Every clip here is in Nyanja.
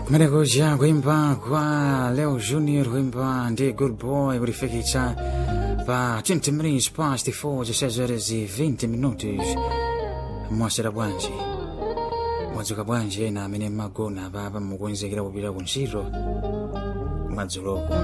kumenekoja kuimba kwa leo junior kuimba ndi good boy kulifikitsa pa 20 minutes past 4 zisezere zi 20 minutos mwasera bwanji mwadzuka bwanji ena amene mmagona papa mukukonzekera kupita ku ntchito kumadzuloko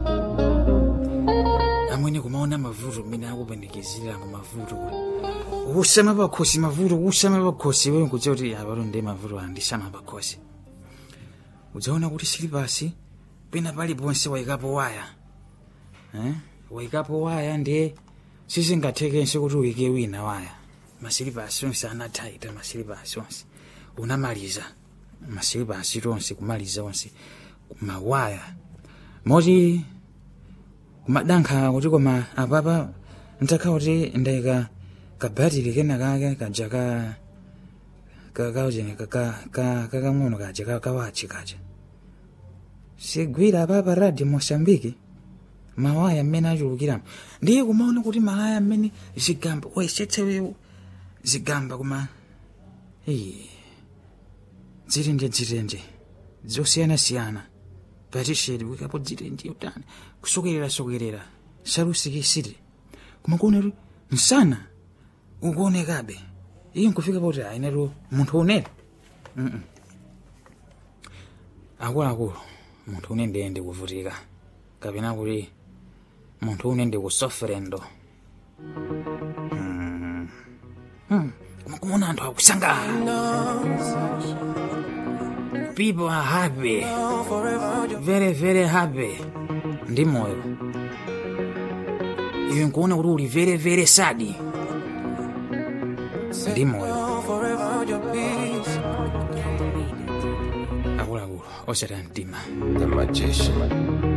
amwene kumaona mavuto mmene akupanikizira mu mavuto usama pakhosi mavuto usama pakhosi wewe kudziwa kuti apato ndi mavuto andisama pakhosi udzaona kuti silipasi pena paliponse wayikapo waya eh? wayikapo waya ndiye sizingathekenso kuti uyike wina waya masilipasi onse anathaita masilipasi onse unamaliza masilipasi tonse kumaliza onse mawaya moti kumadankha kuti koma apapa ntakha kuti ndayika kabatiri kena kake kaja ka kakauchene kakang'ono kaja kakawachi kaja sigwira apapa radio mosambiki mawaya mmene achulukiramo ndiye kumaona kuti malaya mmene zigamba waisetsewewo zigamba kuma dzirenje dzirenje zosiyanasiyana patishedi wikapo dzirenje utani kusokerera sokerera salusikisiri kumakuona kuti msana ukuonekabe iyo nkufika poti ainetu munthu unene akuluakulu munthu une ndiye ndikuvutika kapena kuti munthu une ndikusoferendo kumona anthu akusangalala people are happy very very happy ndi moyo iwe nkuona kuti uli very very sad ndi moyo akuluakulu osati mtima The magician.